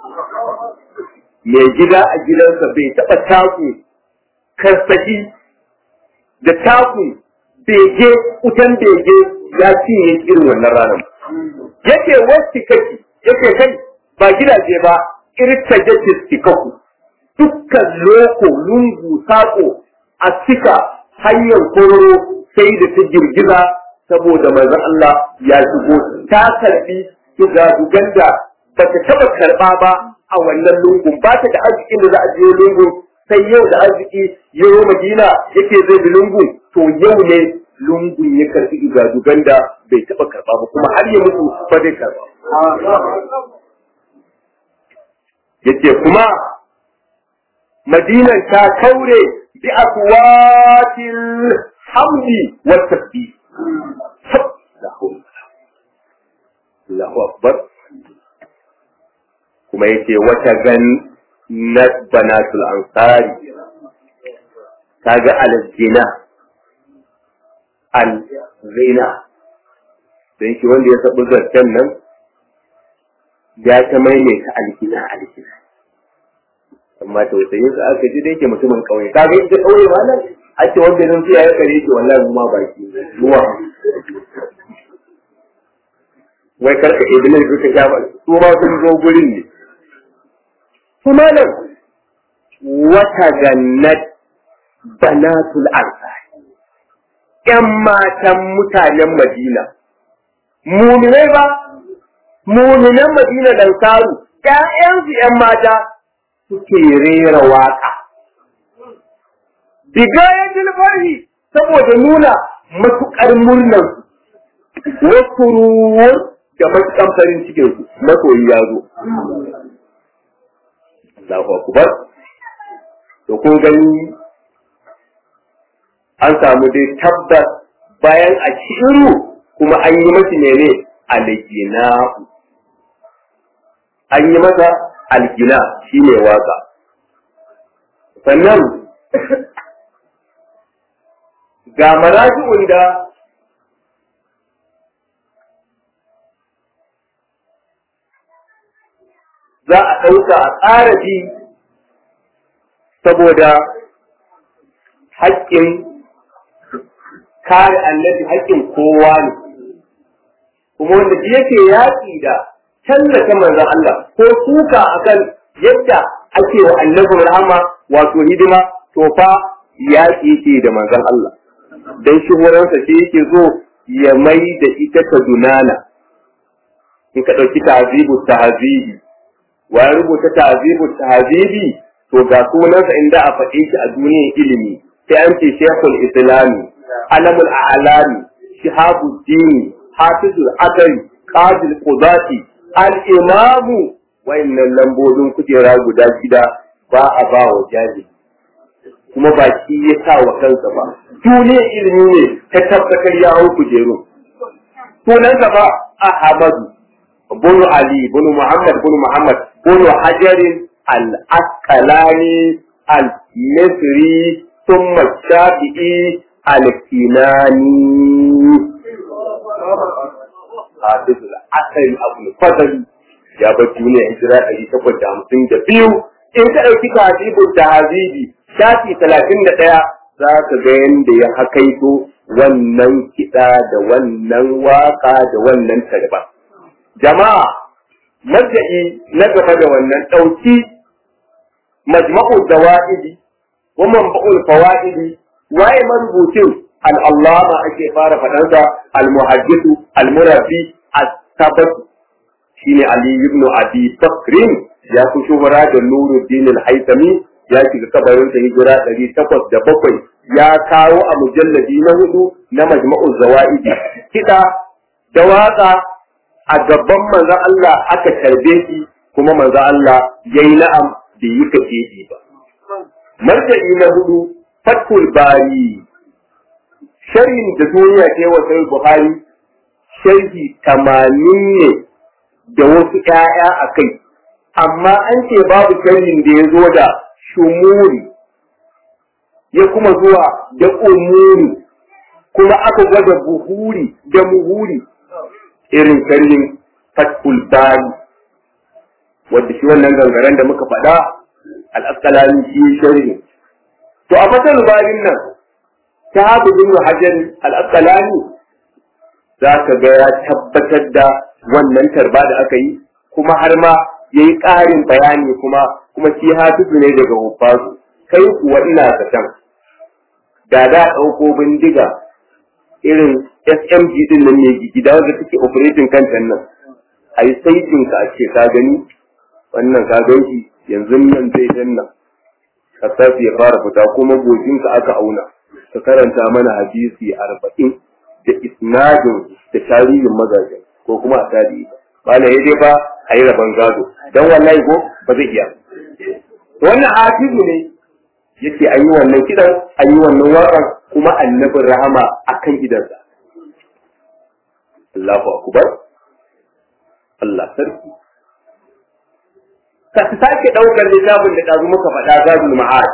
mai gida a gidansa bai taba taku karsashi da takun bege wutan bege ya cinye irin wannan ranar yake wasu kake yake kai ba gidaje ba irta jake tikaku dukkan loko lungu sako a cika hanyar kororo sai da ta girgiza saboda manzon Allah ya shigo ta karbi dugadugan da ba ta taba karba ba a wannan lungun ba ta da arzikin da za a je lungun sai yau da arziki yau Madina yake zai bi lungun to yau ne lungun ya karbi dugadugan da bai taba karba ba kuma har ya mutu ba zai karba yace kuma madinan ta kaure bi aswatil hamdi wa tasbih Allahu akbar kuma yace wata gan na banatul ansari kaga al-zina al-zina dan shi wanda ya sabu zartan nan ya ta maimaita alkina alkina amma tausayin sa aka ji da yake mutumin kauye kaga ita kauye ma nan ake wanda nan sai ya kare shi wallahi mu ma baki ruwa wai karka iblis duka sha ba su ma sun zo gurin ne kuma nan wata gannat banatul ansar ƴan matan mutanen madina muminai ba muminan madina dan saru ƴaƴansu ƴan mata suke rera waka bigayatul farhi saboda nuna matuƙar murnar wasu ruwar da matuƙar farin cikin su masoyi ya zo Allahu akbar to kun gani an samu dai tabbas bayan a shiru kuma an yi masa ne algina an yi masa algina shine waka sannan ga maraji'un da za a ɗauka a ƙara ji saboda haƙƙin kare annabi haƙƙin kowa ne kuma wanda shi yake yaƙi da tallata manzon Allah ko suka akan yadda ake wa annabi rahama wato hidima to fa yaƙi ke da manzon Allah dan shuhuransa shi yake zo ya mai da ita ta dunana in ka ɗauki ta'azibu tahzibi wa ya rubuta ta'azibu tahzibi to ga sunansa inda a faɗe shi a duniyar ilimi sai an ce shekul islami alamul a'lami shihabuddin hafizul akari qadil qudati al imamu wayannan lambobin kujera guda shida ba a ba wa jahili kuma ba shi ya sa wa kansa ba duniyar ilimi ne ta tabbatar ya hau kujeru sunansa ba ahmadu bunu ali bunu muhammad bunu muhammad bunu hajarin al-asqalani al-misri ثم الشافعي الكناني حافظ العسل أبو الفضل يا بجوني هجرة ألي تقول جامسين جبيو إن كأيك تعذيب التعذيب شافي ثلاثين دقيقة za ka ga yadda ya hakaito wannan kiɗa da wannan waƙa da wannan tarba. Jama'a, marja'i na gaba da wannan ɗauki majma'u dawa'idi ومن بقول الفوائد واي مربوطين العلامة ake fara faɗansa المحدث المربي الثبت shine Ali ibn Abi Bakrin ya fi shuhura da Nuruddin al-Haythami ya shiga kabarin sa hijira ɗari takwas da bakwai ya kawo a mujalladi na hudu na Majma'ul Zawaidi kiɗa da waƙa a gaban manzon Allah aka tarbe shi kuma manzon Allah yayi na'am bai yi kace ba marja'i na hudu Fathul Bari sharhin da duniya ta yi wa sai Buhari sharhi tamanin ne da wasu ‘ya'ya a kai, amma an ce babu sharhin da ya zo da shumuri ya kuma zuwa da umuri kuma aka gwada buhuri da muhuri irin sharhin fatkul bari wadda shi wannan gangaren da muka faɗa al'askalani shi sharhin. To a fatar barin nan ta habu bin hajar al'askalani za ka ga ya tabbatar da wannan tarba da aka yi kuma har ma ya yi ƙarin bayani kuma kuma shi hafizu ne daga hufazu kai kuwa ina zaton da da ɗauko bindiga irin smg din nan ne gida wanda take operating kanta nan a yi saitin ka a ce ka gani wannan ka gan shi yanzu nan zai danna kasafi ya fara fita kuma ka aka auna ka karanta mana hadisi arba'in da isnadin da tarihin mazajen ko kuma a tarihi ba na dai ba a yi rabon gado don wallahi ko ba zai iya wannan hafizu ne yake an yi wannan kidan an yi wannan waƙar kuma annabin rahama akan idansa Allahu akbar Allah sarki ka sake ɗaukar littafin da ɗazu muka faɗa zadul ma'ad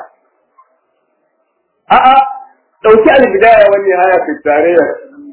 a'a ɗauki albidaya wani haya fi tarayyar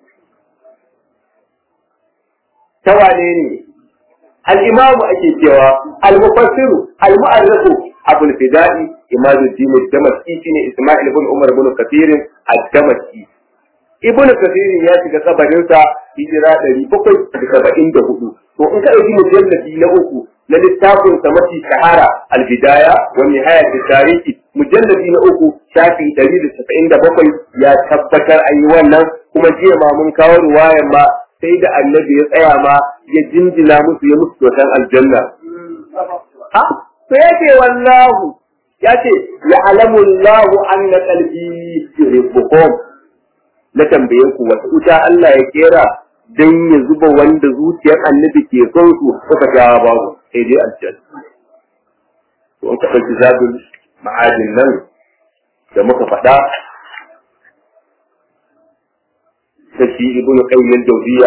ta wane ne al-imamu ake cewa al-mufassiru al-mu'arrifu abul fida'i imaduddin ad-damaski shine isma'il ibn umar ibn kathir ad-damaski ibn kathir ya shiga kabarin sa hijira 774 to in ka dauki mujalladi na uku na littafin sa mafi shahara al-bidaya wa nihayat tarihi mujalladi na uku shafi 197 ya tabbatar an yi wannan kuma jiya ma mun kawo ruwayan ma sai da annabi ya tsaya ma ya jinjina musu ya musu kyautan aljanna. Ha? To ya ce wallahu, ya ce, ya alamu Allahu an na ƙalbi yuhibbukum na tambaye ku wata wuta Allah ya kera don ya zuba wanda zuciyar annabi ke son su suka jawa babu sai dai aljanna. To in ka ɗauki zabin ma'adin nan da muka faɗa ta shi ibn qayyim al-jawziya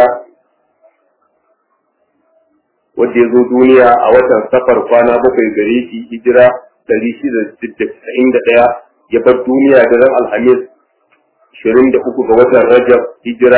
wanda ya zo duniya a watan safar kwana bakwai gare shi hijira 691 ya bar duniya da ran alhamis 23 ga watan rajab hijira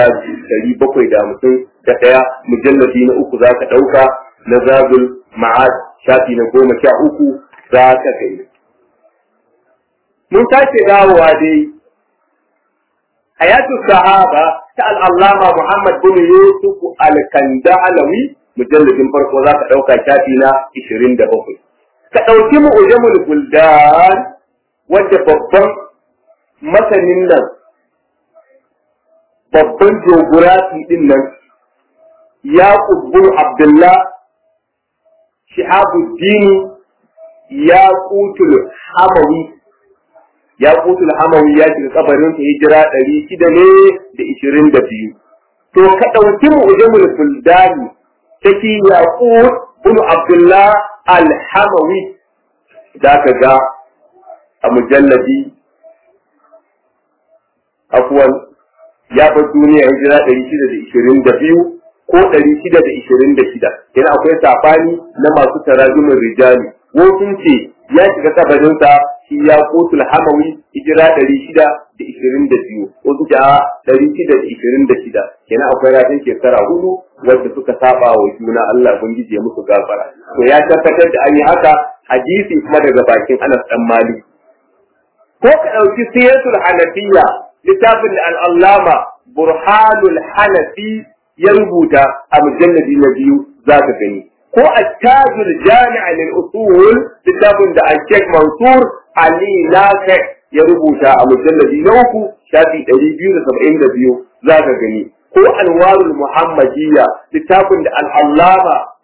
751 mujalladi na uku za ka ɗauka na zabul ma'ad shafi na goma sha uku za ka gani mun sake dawowa dai hayatu sahaba ta al'allama Muhammad bin Yusuf al-Kandalawi mujalladin farko za ka ɗauka shafi na 27. Ka ɗauki mu'ujamul buldan wadda babban masanin nan babban geografi din nan ya kubbun Abdullah Shihabuddin ya kutul Hamawi ya kutul hamawi ya shiga kabarin sa hijira ɗari shida ne da ishirin da biyu. To ka ɗauki mu'ujamul fuldani ta ki Yaqut bin Abdullah al-Hamawi da ka ga a mujalladi afwan ya bar duniya hijira ɗari shida da ishirin da biyu ko ɗari shida da ishirin da shida. Yana akwai safani na masu tarajumin rijali. Wasu ce ya shiga kabarinsa shi ya kotul hamawi hijira ɗari shida da ishirin da biyu wasu da ɗari shida da ishirin da shida kenan akwai rafin shekara hudu wadda suka saba wa juna Allah ubangiji ya musu gafara to ya tabbatar da an yi haka hadisi kuma daga bakin Anas dan Malik ko ka ɗauki siyasul hanafiya littafin da al'allama burhanul hanafi ya rubuta a mujalladi na biyu za ka gani ko attajul jami'a lil usul littafin da al-Sheikh Mansur Ali Nafi ya rubuta a mujalladi na uku shafi ɗari biyu da saba'in da biyu za ka gani ko anwarul muhammadiyya littafin da al'allama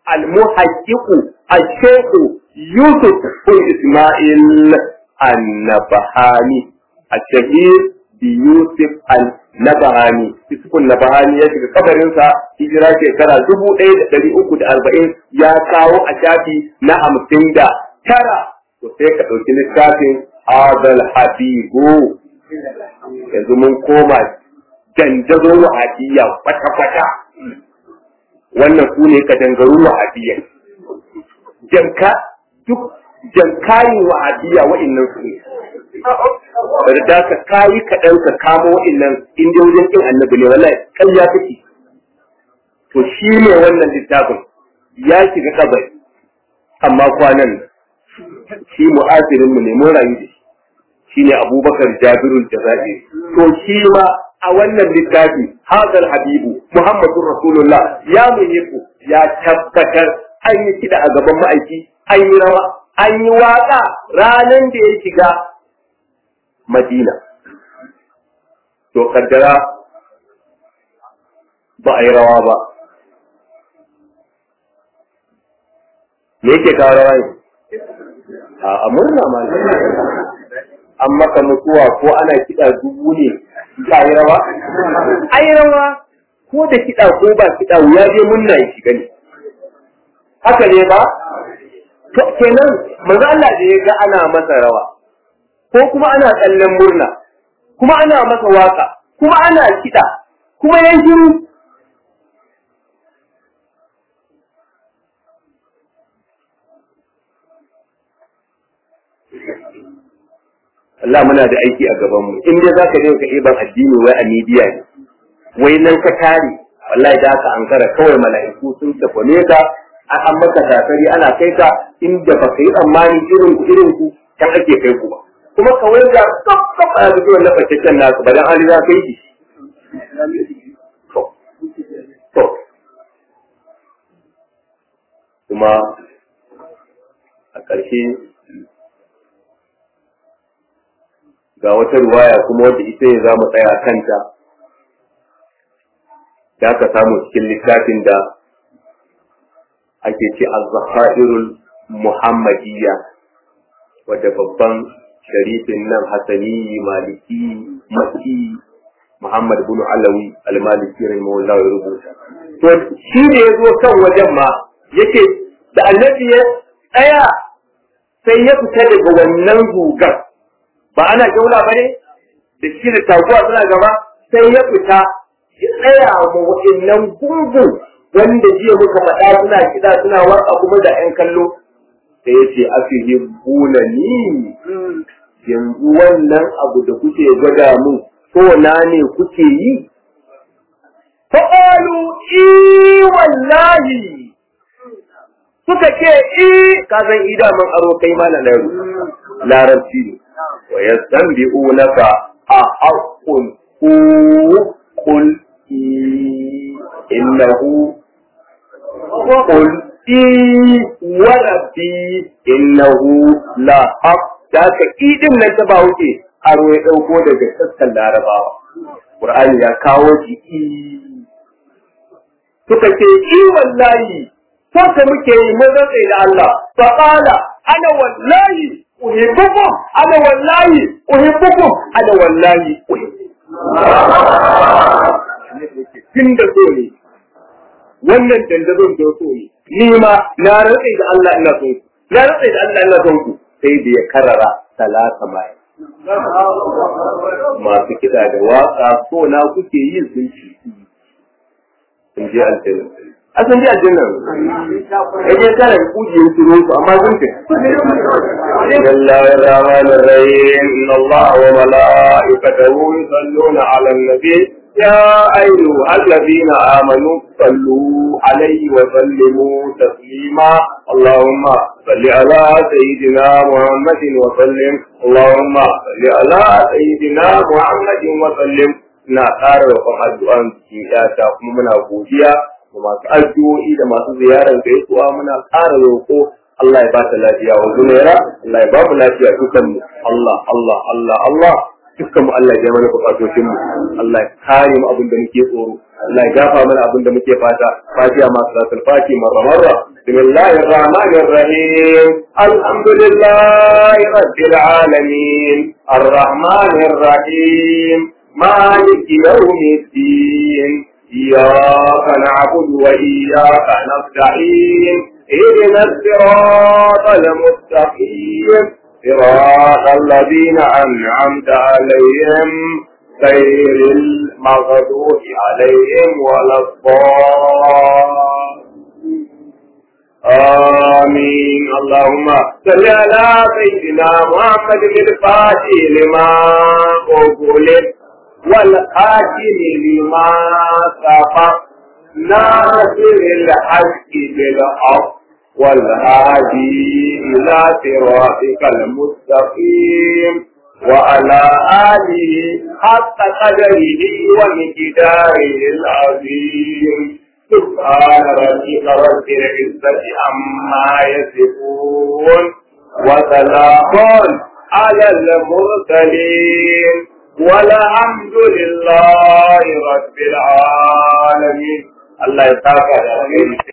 al-muhaqqiqu al-shaykh Yusuf bin Ismail an-Nabahani al-shahir bi Yusuf al-Nabahani Yusuf al-Nabahani ya shiga kabarinsa hijira shekara dubu ɗaya da ɗari uku da arba'in ya kawo a shafi na hamsin da tara to sai ka ɗauki littafin Adal Habibu yanzu mun koma dandazo wahabiyya kwata-kwata wannan su ne ka dangaru wahabiyya janka duk jankayin wahabiyya wa'innan su ne bari da ka kayi kaɗan ka kamo wa'innan inda wajen kin annabi ne wallahi ƙarya kake to shi ne wannan littafin ya shiga kabari amma kwanan shi mu'asirin mu ne mun rayu da shi shine abubakar jabirul jazairi to shi ma a wannan littafi hadal habibu muhammadur rasulullah ya ku ya tabbatar an yi kida a gaban ma'aiki an yi rawa an yi waka ranan da ya shiga madina to kaddara ba a yi rawa ba me yake kawo rawa ne a murna ma an maka mutuwa ko ana kiɗa dubu ne ka yi rawa? Ai rawa ko da kiɗa ko ba kiɗa wuya je munna ya shiga ne. Haka ne ba? Kenan maza Allah da ya ga ana masa rawa ko kuma ana tsallen murna kuma ana masa waka kuma ana kiɗa kuma ya shiru Allah muna da aiki a gaban mu in dai zaka je ka iban addini wai a media ne wai nan ka tare wallahi da ka ankara kawai mala'iku sun tafone ka an maka tasari ana kai ka inda ba yi tsammani irin ku irin ku kan ake kai ku ba kuma kawai ga kaf kaf a zuwa wannan fataccen nasu ba dan hali za ka yi to to kuma a ƙarshe ga wata ruwaya kuma wadda ita ne za mu tsaya kanta da aka samu cikin littafin da ake ce al-zahairul muhammadiyya wadda babban sharifin nan hasani maliki maki muhammad bin alawi al-maliki rahimahullah ya rubuta to shi ne ya zo kan wajen ma yake da annabi ya tsaya sai ya fita daga wannan gugar ba ana jaula ba ne da shi da taguwa suna gaba sai ya fita ya tsaya wa wa'annan gungun wanda jiya muka faɗa suna kiɗa suna waka kuma da ƴan kallo sai ya ce afihi buna ni yanzu wannan abu da kuke gwada mun so na ne kuke yi fa'alu i wallahi suka ce i ka san ida man aro kai ma na larabci ne wa yastanbi'unaka a haqqun hu qul innahu qul i wa rabbi innahu la haqq da ka idin nan ta ba wuce aro ya dauko daga sassan larabawa qur'ani ya kawo shi i suka ce i wallahi saka muke yi mun rantsa da Allah fa qala ana wallahi uhibbukum ana wallahi uhibbukum ana wallahi uhibbukum tun da so ne wannan dandazon da so ne ni ma na rantsa da Allah ina son ku na rantsa da Allah ina son ku sai da ya karara talata mai masu kiɗa da waka so na kuke yi sun ci sun je aljanna a sun je aljanna ya je tara kujiyar turo su amma sun ce Bismillahir Rahmanir Rahim Inna Allah wa mala'ikatahu yusalluna 'alan nabi يا أيها الذين آمنوا صلوا عليه وسلموا تسليما اللهم صل على سيدنا محمد وسلم اللهم صل على سيدنا محمد وسلم na ƙara roƙon addu'an cikin ƴata kuma muna godiya da masu addu'o'i da masu ziyarar gaisuwa muna ƙara roƙo Allah ya ba ta lafiya wa zunaira Allah ya ba mu lafiya dukan mu Allah Allah Allah Allah dukkan mu Allah ya mana bukatocin mu Allah ya kare mu abin da muke tsoro Allah ya gafa mana abin da muke fata fatiha ma salatul fatiha marra marra بسم الله الرحمن الرحيم الحمد لله رب العالمين الرحمن الرحيم مالك يوم الدين إياك نعبد وإياك نستعين اهدنا الصراط المستقيم صراط الذين أنعمت عليهم غير المغضوب عليهم ولا الضالين آمين اللهم صل على سيدنا محمد الفاتح لما أغلق والخاتم لما سبق ناصر الحق بالحق والهادي إلى صراطك المستقيم وعلى آله حق قدره ومقداره العظيم سبحان ربك رب العزة عما يصفون وسلام على المرسلين والحمد لله رب العالمين الله يسعدك